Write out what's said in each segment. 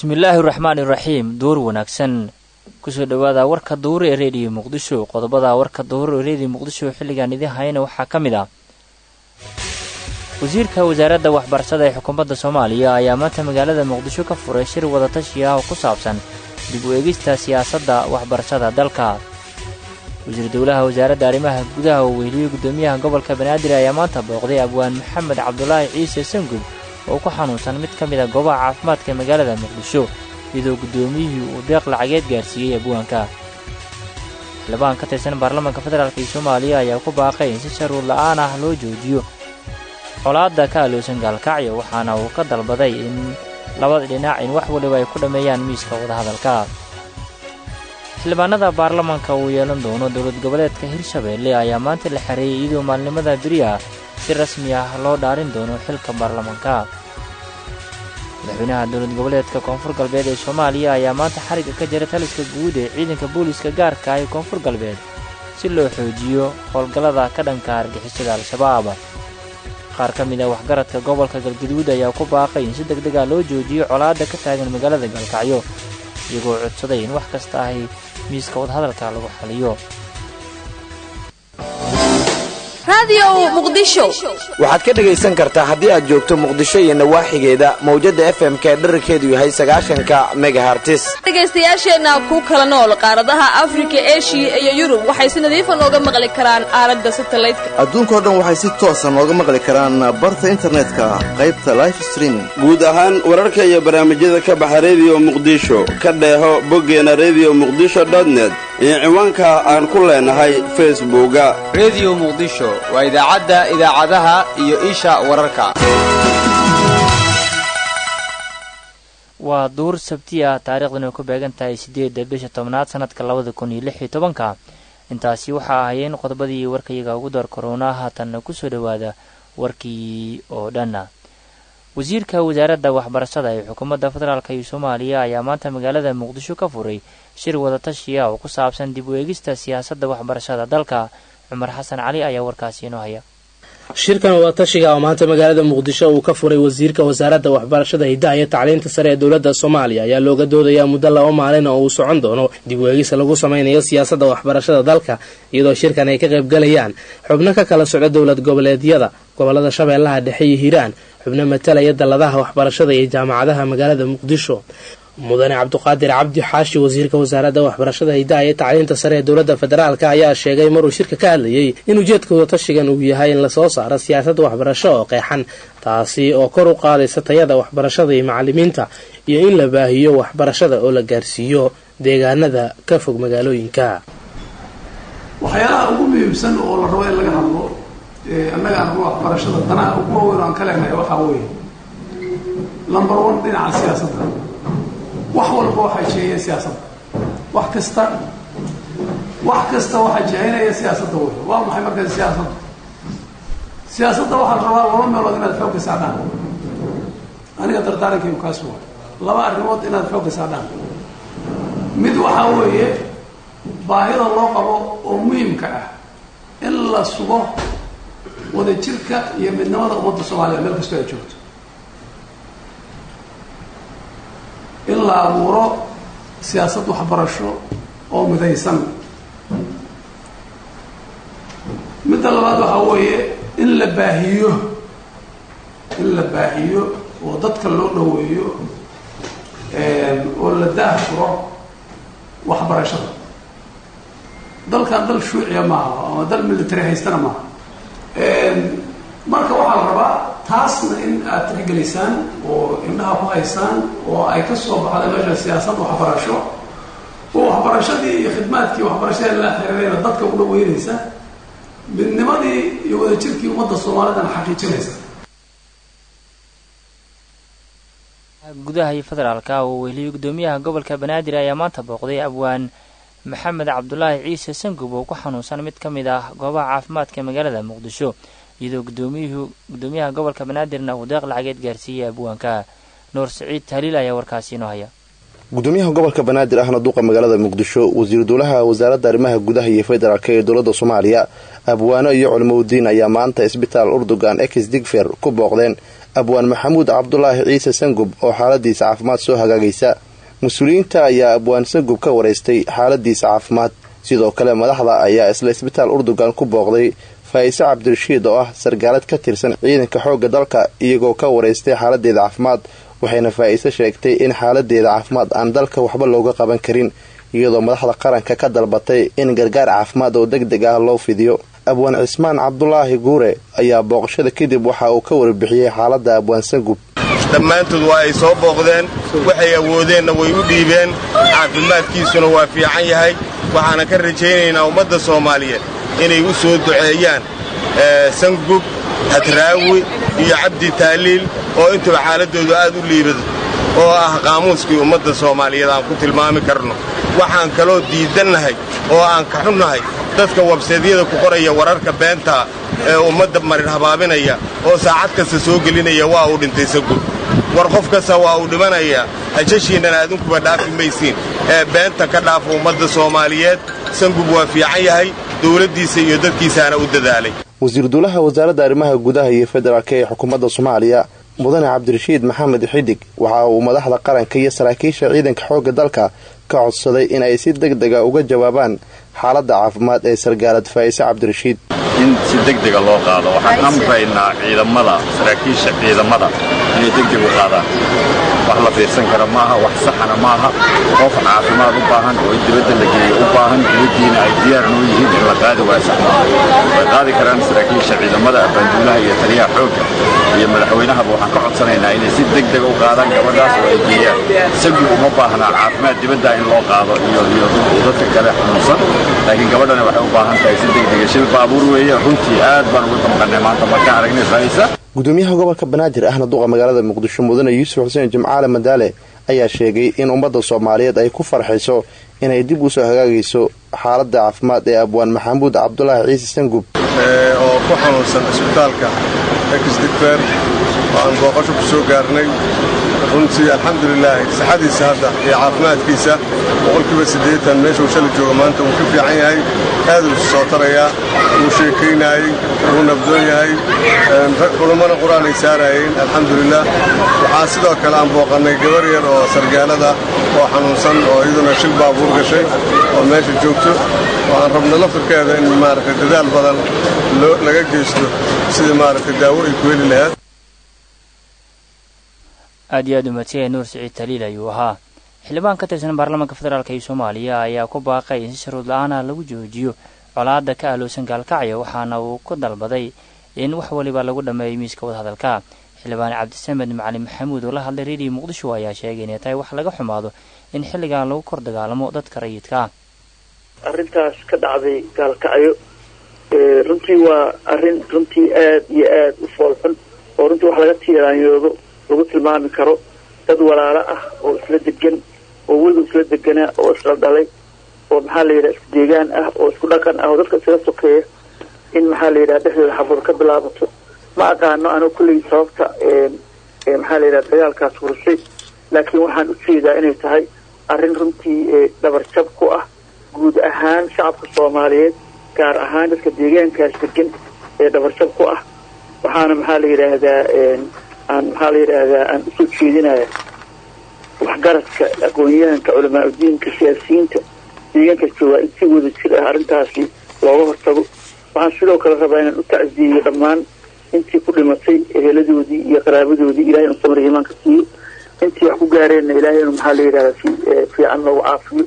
bismillaahi raxmaani raxiim duur wanaagsan kusoo dhowaada warka duur ee reediyo muqdisho qodobada warka duur ee reediyo muqdisho xilligan idin hayana waxaa ka mid ah wasiirka wasaaradda waxbarashada ee xukuumadda soomaaliya ayaa maanta magaalada muqdisho ka furay shir wadatashi ah oo ku saabsan dib u eegista siyaasadda waxbarashada dalka wasiir dowlaha wasaaradda arrimaha gudaha oo weheliyey guddoomiyaha gobolka banaadir ayaa maanta booqday abwaan maxamed cabdulaahi ciise sangud oo ku xanuunsan mid ka mid a goobaha caafimaadka ee magaalada muqdisho iyadoo guddoomiyihii uu deeq lacageed gaarsiiyey abwaanka xildhibaan ka tirsan baarlamaanka federaalk iyo soomaaliya ayaa ku baaqay in si sharuur la'aan ah loo joojiyo colaadda ka aloosan gaalkacyo waxaana uu ka dalbaday in labada dhinac in wax waliba ay ku dhammeeyaan miiska wadahadalka xildhibaanada baarlamaanka uu yeelan doono dowlad goboleedka hirshabeelle ayaa maanta la xareeyey iyadoo maalnimada beri ah si rasmi ah loo dhaarin doono xilka baarlamaanka madaxweynaha dowlad goboleedka koonfur galbeed ee soomaaliya ayaa maanta xarigga ka jira taliska guud ee ciidanka booliiska gaarka ah ee koonfur galbeed si loo xoojiyo howlgallada ka dhanka argixisada al-shabaab qaar ka mid a waxgaradka gobolka galgaduud ayaa ku baaqay in si deg dega loo joojiyo colaadda ka taagan magaalada gaalkacyo iyagoo codsaday in wax kasta ahy miiska wadahadalka lagu xaliyo waxaad ka dhegaysan kartaa haddii aad joogto muqdisho iyo nawaaxigeeda mawjadda f m ka dherarkeedu yahay sagaashanka megahartis dhegaystayaasheenna ku kala nool qaaradaha afrika eshiya iyo yurub waxay si nadiifa nooga maqli karaan aalada satalaydka adduunkao dhan waxay si toosa nooga maqli karaan barta internetka qaybta life streaming guud ahaan wararka iyo barnaamijyada ka baxa rediyo muqdisho ka dheeho boggeena rediyo muqdisho dotnet iyo ciwaanka aan ku leenahay facebooka rediyo muqdisho waa idaacadda idaacadaha iyo isha wararka waa duur sabti ah taariikhdan ay ku beegan tahay siddeedda bisha tobnaad sannadka labada kun iyo lix iyo tobanka intaasi waxaa ahayeen qodobadii warkayaga ugu door korona haatanna ku soo dhowaada warkii oo dhanna wasiirka wasaaradda waxbarashada ee xukuumadda federaalk iyo soomaaliya ayaa maanta magaalada muqdisho ka furay shir wadatashi ah oo ku saabsan dib u eegista siyaasadda waxbarashada dalka cumar xasan cali ayaa warkaasi inoo haya shirkan wadatashiga oo maanta magaalada muqdisho uu ka furay wasiirka wasaaradda waxbarashada hiddaha iyo tacliinta sare ee dowladda soomaaliya ayaa looga doodayaa muddo laba maalin oo uu socon doono dib u eegis lagu samaynayo siyaasadda waxbarashada dalka iyadoo shirkan ay ka qaybgalayaan xubno ka kala socda dowlad goboleedyada gobolada shabeellaha dhexe iyo hiiraan xubno matalaya dalladaha waxbarashada iyo jaamacadaha magaalada muqdisho mudane cabduqaadir cabdi xaashi wasiirka wasaaradda waxbarashada hiddaha iyo tacliinta sare ee dowladda federaalk ayaa sheegay maruu shirka ka hadlayay in ujeedka wadatashigan uu yahay in lasoo saaro siyaasadda waxbarasho oo qeexan taasi oo kor u qaadaysa tayada waxbarashada iyo macalimiinta iyo in la baahiyo waxbarashada oo la gaarsiiyo deegaanada ka fog magaalooyinka waxyaalaha ugu muhiimsan oo la rabo in laga hadlo annaga argo waxbarashada danaha ugu waaweyn aan ka leenahay waxaa weeye number one dhinaca siyaasadda wax walba waxaa jeeya siyaasadda wax kasta wax kasta waxaa jehaynaya siyaasadda wey waa maxay markaas siyaasadda siyaasadda waxaa la rabaa laba meelood inaad xoogga saadhaan aniga dardaarankaygu kaas waay laba arrimood inaad xoogga saadhaan mid waxaa weeye baahida loo qabo oo muhimka ah in la sugo wadajirka iyo midnimada ummadda soomaaliya meel kastoo ay joogto in la abuuro siyaasad waxbarasho oo midaysan midda labaad waxaa weeye in la baahiyo in la baahiyo oo dadka loo dhoweeyo oo la daahfuro waxbarashada dalkan dal shuuciya maaha ama dal military haystana maaha marka waxaa la rabaa taasna in aad tixgelisaan oo indhaha ku haysaan oo ay ka soo baxda meesha siyaasad waxbarasho oo waxbarashadii iyo khidmaadkii waxbarashada la xiriirayna dadka u dhaweynaysa midnimadii iyo wadajirkii ummadda soomaalidana xaqiijinaysa gudaha iyo federaalka oo weheliyey guddoomiyaha gobolka banaadir ayaa maanta booqday abwaan maxamed cabdulaahi ciise sangub oo ku xanuunsan mid ka mid ah goobaha caafimaadka magaalada muqdisho iyadoo gudoomiyuhu guddoomiyaha gobolka banaadirna uu deeq lacageed gaarsiiyey abwaanka nuur siciid tahliil ayaa warkaasi inoo haya gudoomiyaha gobolka banaadir ahna duqa magaalada muqdisho wasiiru dowlaha wasaaradda arrimaha gudaha iyo federaalk ee dowladda soomaaliya abwaano iyo culimoudiin ayaa maanta isbitaal urdugan ex digfer ku booqdeen abwaan maxamuud cabdulaahi ciise sangub oo xaaladiisa caafimaad soo hagaagaysa mas-uuliyiinta ayaa abwaan sangub ka waraystay xaaladiisa caafimaad sidoo kale madaxda ayaa isla isbitaal urdugan ku booqday faa'ise cabdirashiid oo ah sargaalad ka tirsan ciidanka xoogga dalka iyagoo ka waraystay xaaladeeda caafimaad waxayna faa'ise sheegtay in xaaladeeda caafimaad aan dalka waxba looga qaban karin iyadoo madaxda qaranka ka dalbatay in gargaar caafimaad oo deg deg ah loo fidiyo abwaan cismaan cabdulaahi guure ayaa booqashada kadib waxa uu ka warbixiyey xaaladda abwaan sangub dhammaantood waa ay soo booqdeen waxay awoodeenna way u dhiibeen caafimaadkiisuna waa fiican yahay waxaana ka rajaynaynaa ummadda soomaaliyeed inay u soo duceeyaan sangub hadraawi iyo cabdi taaliil oo intuba xaaladdoodu aad u liibado oo ah qaamuuskii ummadda soomaaliyeed aan ku tilmaami karno waxaan kaloo diidannahay oo aan ka xunnahay dadka wabseedyada ku qoraya wararka beentaa ee ummadda marin habaabinaya oo saacad kasta soo gelinaya waa uu dhintay sangub war qof kasta waa uu dhimanayaa hajashiinnan aadinkuba dhaafi maysiin ee beenta ka dhaafa ummadda soomaaliyeed sangub waa fiican yahay dowladdiisa iyo dadkiisaana u dadaalay wasiir duulaha wasaaradda arrimaha gudaha iyo federaalk ee xukuumadda soomaaliya mudane cabdirashiid maxamed xidig waxa uu madaxda qaranka iyo saraakiisha ciidanka xoogga dalka ka codsaday in ay si deg dega uga jawaabaan xaaladda caafimaad ee sargaalad faa'ise cabdirashiid in si degdega loo qaado waxaan amraynaa ciidamada saraakiisha ciidamada inay degdeg u qaadaan wax la fiirsan kara maaha wax saxana maaha qof caafimaad u baahan oo in dibadda la geeyo u baahan dibaddiina ay diyaar noo yihiin in la qaadi waayo sax maaha way qaadi karaan saraakiisha ciidamada abaanduulaha iyo taliyaha xoogga iyo madaxweynahaba waxaan ka codsanaynaa inay si degdega u qaadaan gabadhaas oo ay geeyaan sagub uma baahnaa caafimaad dibadda in loo qaado iyo iyo dadka kale xanuunsan laakiin gabadhana waxay u baahan tahay si degdega shil baabuur weeye runtii aad baan ugu damqannay maanta markaan aragnay faa'isa gudoomiyaha gobolka banaadir ahna duqa magaalada muqdisho mudane yuusuf xuseen jimcaale madaale ayaa sheegay in ummadda soomaaliyeed ay ku farxayso inay dib u soo hagaagayso xaaladda caafimaad ee abwaan maxamuud cabdulaahi ciise sangub oo ku xanuunsan isbitaalka exdigfer oo aan booqasho ku soo gaarnay runtii alxamdulilaahi saxadiisa hadda iyo caafimaadkiisa boqolkiiba siddeetan meeshuu shalay jooga maanta wuu ka fiican yahay aaduu is soo tarayaa wuu sheekaynaayey wuu nabdoon yahay culummana qur-aan ay saaraayeen alxamdulilah waxaa sidoo kale aan booqannay gabar yar oo sargaalada oo xanuunsan oo iyaduna shil baabuur gashay oo meesha joogto oo aan rabno laftirkeeda in maaragtay dadaal badan laga geysto sidii maaragtay daawo ay ku heli lahayd aad iyo aad u madsiyay nuur siciid taliil ayuu ahaa xildhibaan ka tirsan baarlamaanka federaalk iyo soomaaliya ayaa ku baaqay in si shuruud la-aana lagu joojiyo colaadda ka ahloosan gaalkacyo waxaana uu ku dalbaday in wax waliba lagu dhammeeyo miiska wadahadalka xildhibaan cabdisamed macalin maxamuud oo la hadlay reediyo muqdisho ayaa sheegay inay tahay wax laga xumaado in xilligan lagu kor dagaalamo dadka rayidka ah arrintaas ka dhacday gaalkacyo runtii waa arrin runtii aad iyo aad u foolxun oo runtii wax laga tiiraanyoodo lagu tilmaami karo dad walaalo ah oo isla degan oo weliba isla deganaa oo isla dhalay oo maxaa la yidhaha isku deegaan ah oo isku dhaqan ah oo dadka isaga sokeeya in maxaa la yidhaha dhexdooda xabad ka bilaabato ma aqaano anigu kulley sababta maxaa la yidhaha dagaalkaas furushay laakiin waxaan u jeedaa inay tahay arrin runtii dhabarjab ku ah guud ahaan shacabka soomaaliyeed gaar ahaan dadka deegaankaas degan ee dhabarjab ku ah waxaana maxaa la yidhaahdaa aan maxaa la yidhaahdaa aan usoo jeedinaya waxgaradka aqoon-yahanka culamaa udiinka siyaasiyiinta deegaanka joogaa in si wada jir ah arrintaasi looga hortago waxaan sidoo kale rabaa inaan u tacsiyeyo dhammaan intii ku dhimatay eheladoodii iyo qaraabadoodii ilahay inu samar iimaanka siiyo intii wax ku gaareenna ilaahay inu maxaa la yidhahdaa si fiican loogu caafiyo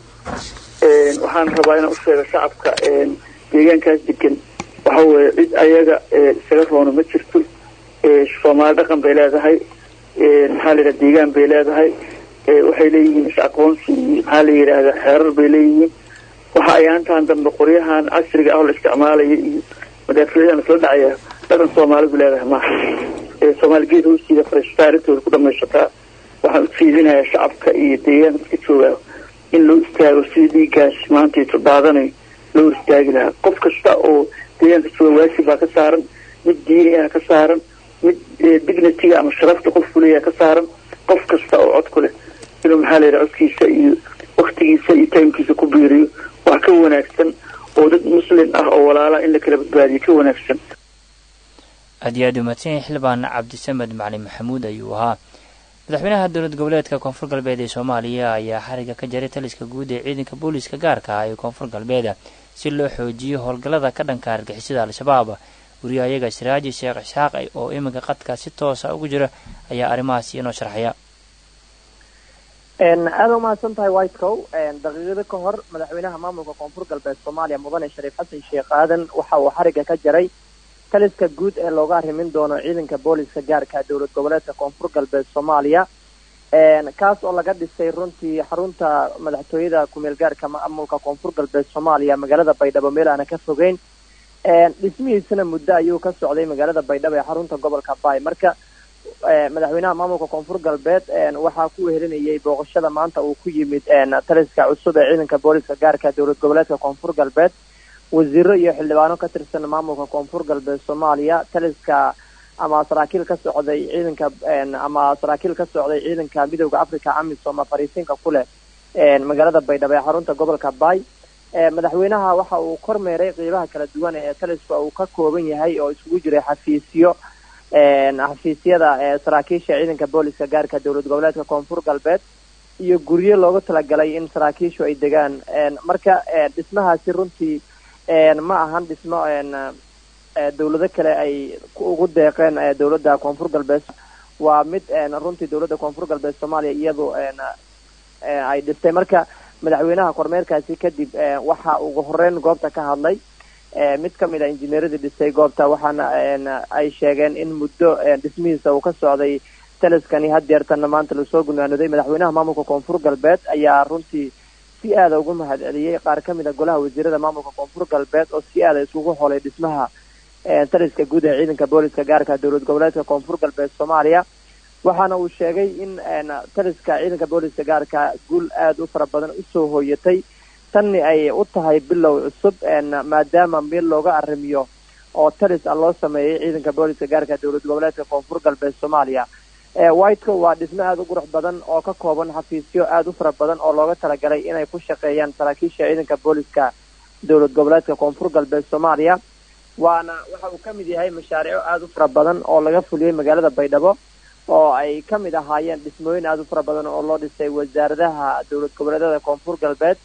waxaan rabaa inaan u sheego shacabka deegaankaas degan waxa weeye cid ayaga isaga roono ma jirto soomaali dhaqan bay leedahay maxaa la yidhaha deegaan bay leedahay waxay leeyihiin is-aqoonsi iyo maxaa la yidhaahdaa xeerar bay leeyihiin waxa ay aantaan dambe qoryahan casriga ah oo la isticmaalaya iyo madaafiicdan isla dhacaya dhaqan soomaalidu leedahay maaha soomaali geed hoostiida fariistaa arrintooda ku dhamaysataa waxaan u jeedinayaa shacabka iyo deegaanka iska joogaa in loo istaago sidii dhiiggaas maantayto daadanayo loo istaagi lahaa qof kasta oo deegaanka jooga waajib baa ka saaran mid diini ah ka saaran mid dignitiga ama sharafta qofku leeyaha ka saaran qof kasta oo cod ku leh inuu maxaa la yidhaha codkiisa iyo waktigiisa iyo taymkiisa ku biiriyo wax ka wanaagsan oo dad muslim ah oo walaala in la kala badbaadiyo ka wanaagsan aad iyo aad umaadsan yahay xildhibaan cabdisamed macalin maxamuud ayuu ahaa madaxweynaha dowlad goboleedka koonfur galbeed ee soomaaliya ayaa xariga ka jaray taliska guud ee ciidanka booliiska gaarka ah ee koonfur galbeeda si loo xoojiyo howlgallada ka dhanka argixisada al-shabaab wariyahayaga siraaji sheekh isxaaq oo iminka qadka si toosa ugu jira ayaa arrimahaasi inoo sharxaya aada umahadsan tahay whitecow daqiiqado ka hor madaxweynaha maamulka koonfur galbeed soomaaliya mudane shariif xasan sheekh aadan waxa uu xariga ka jaray taliska guud ee looga arrimin doono ciidanka booliska gaarka dowlad goboleedka koonfur galbeed soomaaliya kaas oo laga dhisay runtii xarunta madaxtooyada kumeel gaarka maamulka koonfur galbeed soomaaliya magaalada baydhabo meel aana ka fogeyn dhismihiisana muddo ayuu ka socday magaalada baydhabo ee xarunta gobolka baay marka madaxweynaha maamulka koonfur galbeed waxaa ku wehelinayay booqashada maanta uu ku yimid taliska cusub ee ciidanka booliska gaarka dowlad goboleedka koonfur galbeed wasiiro iyo xildhibaano ka tirsan maamulka koonfur galbeed soomaaliya taliska ama saraakiil ka socday ciidanka ama saraakiil ka socday ciidanka midooda africa amisom fariisinka ku leh magaalada baydhabo ee xarunta gobolka baay madaxweynaha waxa uu kormeeray qeybaha kala duwan ee taliska uu ka kooban yahay oo isugu jiray xafiisyo xafiisyada saraakiisha ciidanka booliska gaarka dowlad goboleedka koonfur galbeed iyo guryo loogu talagalay in saraakiishu ay degaan marka dhismahaasi runtii ma ahan dhismo dowlado kale ay ugu deeqeen dowladda koonfur galbeed waa mid runtii dowladda koonfur galbeed soomaaliya iyadu ay dhistay marka madaxweynaha kormeerkaasi kadib waxa ugu horeyn goobta ka hadlay mid ka mid a injineeradii dhisay goobta waxaana ay sheegeen in muddo dhismihiisa uu ka socday taliskani hadeertanna maanta lasoo gunaanoday madaxweynaha maamulka koonfur galbeed ayaa runtii si aada ugu mahad celiyey qaar ka mid a golaha wasiirada maamulka koonfur galbeed oo si aada isugu holay dhismaha taliska guud ee ciidanka booliska gaarka dowlad goboleedka koonfur galbeed soomaaliya waxaana uu sheegay in taliska ciidanka booliska gaarka guul aada u fara badan usoo hooyatay tanni ay u tahay bilow cusub maadaama meel looga arrimiyo oo talis ah loo sameeyay ciidanka booliska gaarka dowlad goboleedka koonfur galbeed soomaaliya whiteco waa dhismo aada u qurux badan oo ka kooban xafiisyo aada u fara badan oo looga talagalay inay ku shaqeeyaan saraakiisha ciidanka booliska dowlad goboleedka koonfur galbeed soomaaliya waana waxa uu ka mid yahay mashaariico aada u fara badan oo laga fuliyey magaalada baydhabo oo ay ka mid ahaayeen dhismooyin aada u fara badan oo loo dhisay wasaaradaha dowlad goboleedyada koonfur galbeed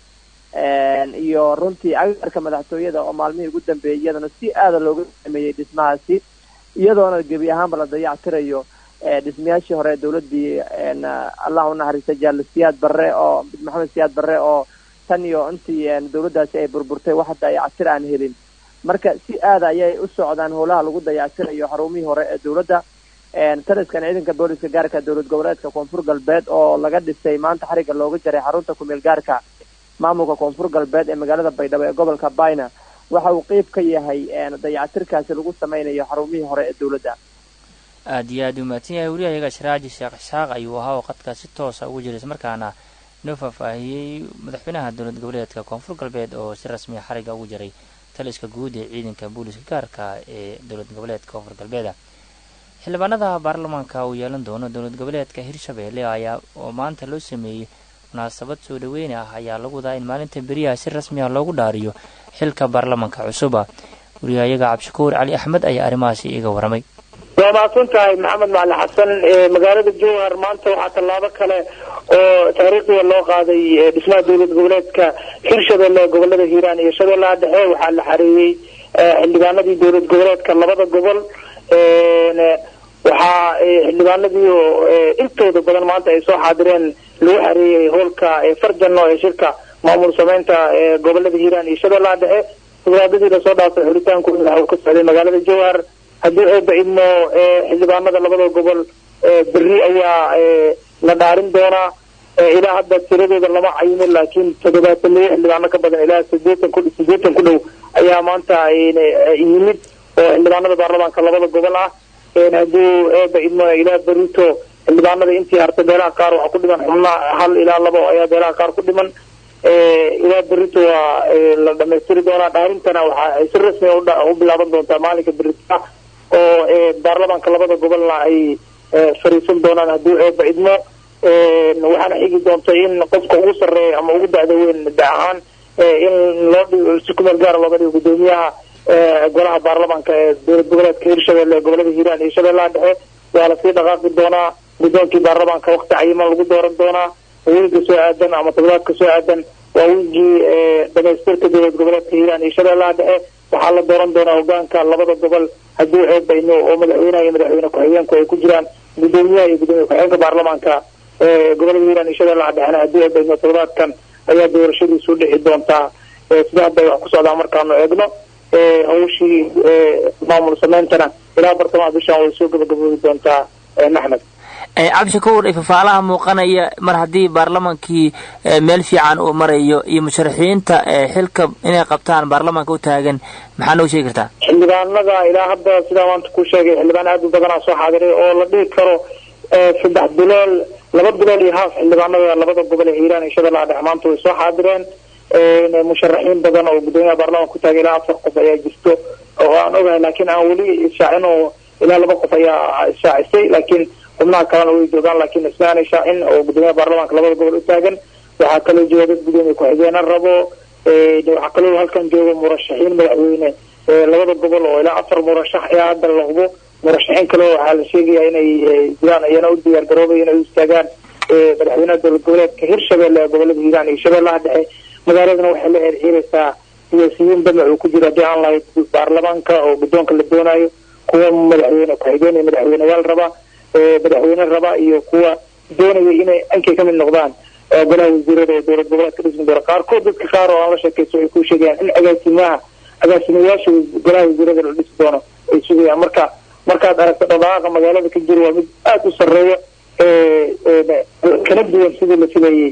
iyo runtii agaarka madaxtooyada oo maalmihii ugu dambeeyay iyadana si aada looga sameeyey dhismahaasi iyadoona gebi ahaanba la dayactirayo dhismayaashii hore dowladii allah unaxariista jaal siyaad barre oo maxamed siyaad barre oo tan iyo intii dowladdaasi ay burburtay wax dayactir aan helin marka si aada ayay u socdaan howlaha lagu dayactirayo xarumihii hore ee dowladda taliskan ciidanka booliska gaarka dowlad goboleedka koonfur galbeed oo laga dhisay maanta xariga looga jaray xarunta kumeel gaarka maamulka koonfur galbeed ee magaalada baydhabo ee gobolka bayna waxa uu qeyb ka yahay dayactirkaasi lagu sameynayo xarumihii hore ee dowladda aada iyo aada u mahadsan yahay wariyahayaga sharaaji sheekh isxaaq ayuu ahaa oo qadka si toosa ugu jiray ismarkaana noo faahfaahiyey madaxweynaha dowlad goboleedka koonfur galbeed oo si rasmiya xariga ugu jiray taliska guud ee ciidanka booliska gaarka ee dowlad goboleedka koonfur galbeeda xildhibaanada baarlamaanka uu yeelan doono dowlad goboleedka hirshabeelle ayaa oo maanta loo sameeyey munaasabad soo dhaweyne ah ayaa lagu wadaa in maalinta beriyaha si rasmi ah loogu dhaariyo xilka baarlamaanka cusuba wariyahayaga cabdishakuur cali axmed ayaa arrimahaasi iiga waramay waa mahadsan tahay maxamed macali xasan magaalada jowhar maanta waxaa tallaabo kale oo taariikhdiga loo qaaday dhismaha dowlad goboleedka hirshabelle gobolada hiiraan iyo shabeellaha dhexe waxaa la xareeyey xildhibaanadii dowlad goboleedka labada gobol waxaa xildhibaanadii intooda badan maanta ay soo xaadireen lagu xareeyey howlka farjano ee shirka maamul sameynta gobolada hiiraan iyo shabeellaha dhexe mudaadadii lasoo dhaafay xulitaankooda waxa uu ka socday magaalada jowhar haddii ay bacidmo xildhibaanada labada gobol beri ayaa la dhaarin doonaa ilaa hadda tiradooda lama cayimin laakiin toddobaatan iyo xildhibaano ka badan ilaa sideetan ku sideetan ku dhow ayaa maanta yimid oo xildhibaanada baarlamaanka labada gobol ah hadduu bacidmo ilaa berito xildhibaanada intii hartay beelaha qaar waxaa ku dhiman xubna hal ilaa labo ayaa beelaha qaar ku dhiman ilaa berito waa la dhamaystiri doonaa dhaarintana waxaa si rasmi u bilaaban doontaa maalinka berita oo baarlamaanka labada gobolna ay fariisan doonaan hadduu eeba idmo waxaana xigi doonta in qofka ugu sarreeya ama ugu da'da weyn da ahaan in loo dhigo si kumeel gaara looga dhigo gudoomiyaha golaha baarlamaanka ee dowlad goboleedka hirshabelle ee gobolada hiiraan iyo shabeellaha dhexe waa lasii dhaqaaqi doonaa guddoonkii baarlamaanka waqti cayiman lagu dooran doonaa wiilka soo aadan ama toddobaadka soo aadan waa wiilkii dhamaystirka dowlad goboleedka hiiraan iyo shabeellaha dhexe waxaa la dooran doonaa hogaanka labada gobol haddii eebayno oo madaxweynaha iyo madaxweyne ku-xigeenku ay ku jiraan gudoomiyaha iyo gudoomiye ku-xigeenka baarlamaanka gobolada hiiraan iyo shabeellaha dhexena haddii eebayno toddobaadkan ayaa doorashadiisu dhici doontaa sida hadda wax ku socdaa markaanu eegno hawshii maamul sameyntana ilaa bartamaha bishan way soo gabagaboobi doontaa maxmed cabdishakuur ifafaalaha muuqanaya mar haddii baarlamaankii meel fiican uu marayo iyo musharaxiinta xilka inay qabtaan baarlamaanka u taagan maxaa noo sheegi kartaa xildhibaanada ilaa hadda sidaa maanta ku sheegay xildhibaan aad u badanaa soo xaadiray oo la dhihi karo saddex bilool laba bilool iyo haaf xildhibaanada labada gobol ee hiiraan iyo shabeellaha dhexe maanta way soo xaadireen musharaxiin badan oo gudoomiyaha baarlamaanka ku taagay ilaa afar qof ayaa jirto oo aan ogahay laakiin aan weli ishaacin oo ilaa laba qof ayaa ishaacisay laakiin xubnaha kalena way joogaan laakiin ismaana shaacin oo gudoomiyaha baarlamaanka labada gobol u taagan waxaa kaloo jooga dad gudoomiye ku-xigeena rabo waxaa kaloo halkan jooga murashaxiin madaxweyne labada gobol oo ilaa afar murashax ayaa hadda la hubo murashaxiin kale waxaa la sheegaya inay jiraan iyana u diyaar garoobay inay u istaagaan madaxweynaha dowlad goboleedka hirshabelle ee gobolada hiiraan iyo shabeellaha dhexe magaaladana waxay la xirxiiraysaa siyaasiyiin damac uu ku jiro haddii aan lahayd baarlamaanka oo guddoonka la doonayo kuwa madaxweyne ku-xigeen iyo madaxweyneyaal raba madaxweyne raba iyo kuwa doonaya inay ankay ka mid noqdaan golaha wasiirada ee dowlad goboleedka dhismi doona qaarkood dadka qaar oo aan la sheekaysto ay ku sheegayaan in agaasimaha agaasimayaasha golaha wasiirada la dhisi doono ay sugayaan marka markaad aragto dhaqdhaqaaqa magaalada ka jiro waa mid aada u sarreeya kana duwan sidii la filayay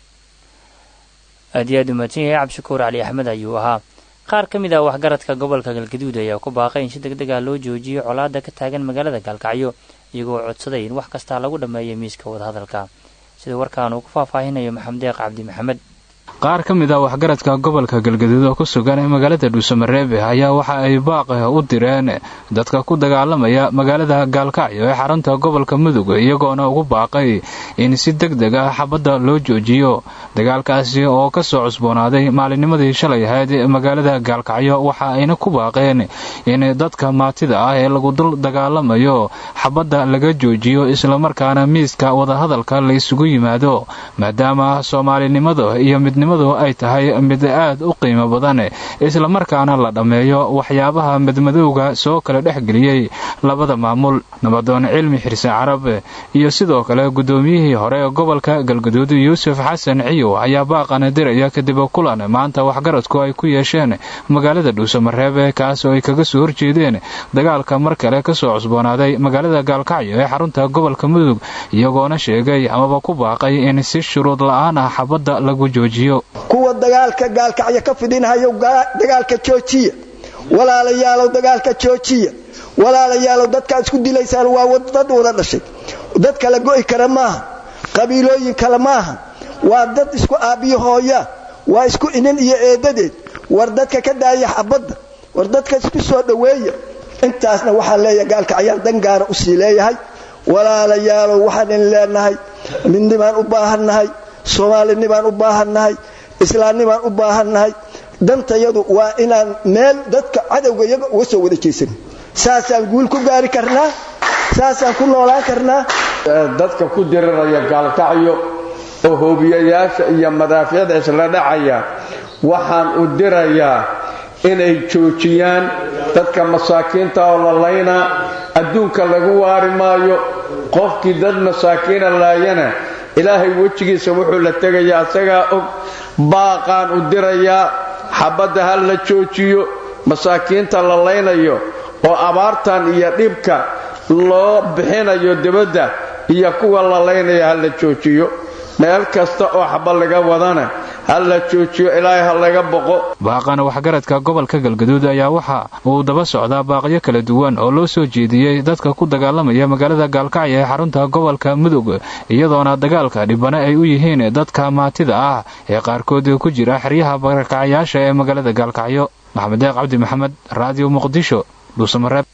aad iyo aad u mahadsan yahay cabdishakuur cali axmed ayuu ahaa qaar ka mid ah waxgaradka gobolka galgaduud ayaa ku baaqay in si deg deg ah loo joojiyo colaada ka taagan magaalada gaalkacyo iyagoo codsaday in wax kastaa lagu dhammeeyo miiska wadahadalka sida warkaan uu ku faahfaahinayo maxamed deeq cabdi maxamed qaar ka mid ah waxgaradka gobolka galgaduud oo ku sugan ee magaalada dhuusamareebe ayaa waxa ay baaq u direen dadka ku dagaalamaya magaalada gaalkacyo ee xarunta gobolka mudug iyagoona ugu baaqay in si deg deg ah xabadda loo joojiyo dagaalkaasi oo kasoo cusboonaaday maalinnimadii shalay ahayd magaalada gaalkacyo waxa ayna ku baaqeen in dadka maatida ah ee lagu dul dagaalamayo xabadda laga joojiyo islamarkaana miiska wadahadalka la isugu yimaado maadaama soomaalinimada iyo midnimadu ay tahay mid aad u qiimo badan islamarkaana la dhammeeyo waxyaabaha madmadowga soo kala dhexgeliyey labada maamul nabadoon cilmi xirse carab iyo sidoo kale guddoomiyihii hore ee gobolka galguduud yuusuf xasan ciyow ayaa baaqana diraya kadib kulan maanta waxgaradku ay ku yeesheen magaalada dhuusamareebe kaas oo ay kaga soo horjeedeen dagaalka mar kale kasoo cusboonaaday magaalada gaalkacyo ee xarunta gobolka mudug iyagoona sheegay amaba ku baaqay in si shuruud la-aan ah xabadda lagu joojiyo kuwa dagaalka gaalkacyo ka fidinhayo dagaalka joojiya walaalayaalow dagaalka joojiya walaalayaalow dadkaa isku dilaysaan waa dad wada dhashay dad kala go'i kara maaha qabiilooyin kale maaha waa dad isku aabbiyo hooya waa isku inin iyo eedadeed war dadka ka daaya xabadda war dadka isku soo dhoweeya intaasna waxaan leeyahay gaalkacyaan dan gaara usii leeyahay walaalayaalow waxaan in leenahay midnibaan u baahannahay soomaalinibaan u baahannahay islaamnibaan u baahannahay dantayadu waa inaan meel dadka cadowga iyaga uga soo wada jeesan saasaan guul ku gaari karnaa saasaan ku noolaan karnaa dadka ku diriraya gaalkacyo oo hoobiyayaasha iyo madaafiicda isla dhacaya waxaan u dirayaa inay joojiyaan dadka masaakiinta oo la laynaa adduunka lagu waari maayo qofkii dad masaakiina laayana ilaahay wejigiisa wuxuu la tegayaa asagaa og baaqaan u dirayaa xabadda ha la joojiyo masaakiinta la laynayo oo abaartan iyo dhibka loo bixinayo dibadda iyo kuwa la laynaya ha la joojiyo meel kasta oo xaba laga wadana ha la joojiyo ilaahay ha laga boqo baaqana waxgaradka gobolka galgaduud ayaa waxa uu daba socdaa baaqyo kala duwan oo loo soo jeediyey dadka ku dagaalamaya magaalada gaalkacyo ee xarunta gobolka mudug iyadoona dagaalka dhibane ay u yihiin dadka maatida ah ee qaarkood ku jira xeryaha barakacyaasha ee magaalada gaalkacyo maxamed deeq cabdi maxamed raadiyo muqdisho dhuusamareeb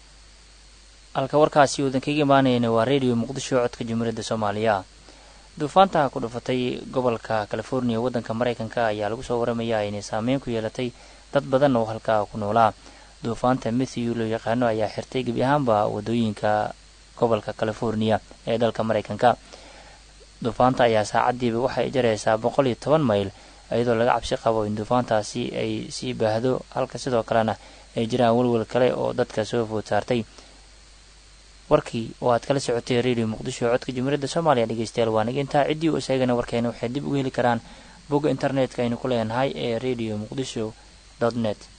halka warkaasi uudan kaga imaanayna waa redio muqdisho codka jumhuuriyadda soomaaliya duufaanta ku dhufatay gobolka californiya waddanka maraykanka ayaa lagu soo waramayaa inay saameyn ku yeelatay dad badan oo halkaa ku noolaa duufaanta matthew loo yaqaano ayaa xirtay gebi ahaanba wadooyinka gobolka california ee dalka maraykanka duufaanta ayaa saacadiiba waxay jaraysaa boqol iyo toban mayl iyadoo laga cabsi qabo in duufaantaasi ay sii baahdo halka sidoo kalena ay jiraan welwel kale oo dadka soo food saartay warkii oo aad kala socotay radio muqdisho codka jumhuuriyadda soomaaliya dhegeystayaal waa nig intaa ciddii u sheegana warkeena waxay dib uga heli karaan bogga internetka aynu ku leenahay ee radio muqdisho dot net